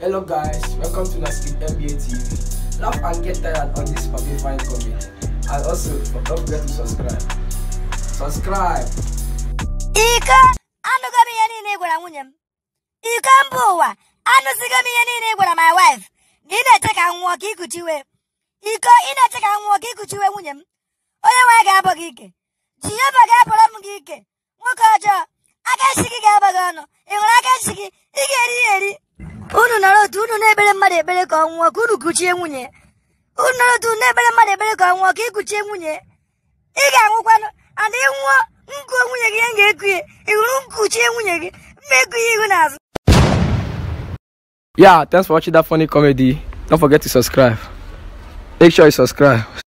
Hello guys, welcome to Nasib NBA TV. Laugh and get tired on this fine comedy. And also, don't forget to subscribe. Subscribe! iko anụgo m ihe niile ị gwara nwunye m iko mba ụwa anụzigo m ihe niile ị gwara my wife na ị na-eche ka m nwụọ ka ikuchiwe iko ị na-eche ka m nwụọ ka ikuchiwe nwunye m onye nwe ga-abụ gị ike jehova ga-abụrụ m gị ike nwoke ọjọọ aka esi gị ga-aba gị ọnụ ị nwere aka esi gị ị ga-eri ya eri unu nọrọ otu unu na-ekpere mmadụ ekpere ka ọ nwụọ ka unu kuchie nwunye ya. unu nọrọ otu unu na-ekpere mmadụ ekpere ka ọ nwụọ ka ị kuchie nwunye ya. ị ga-anwụkwanụ and ị nwụọ nkụ nwunye gị ihe m ga-eku ya ị hụrụ nkuchie nwunye gị mmekụ ya ihu n'azụ Yeah, thanks for watching that funny comedy. Don't forget to subscribe. Make sure you subscribe.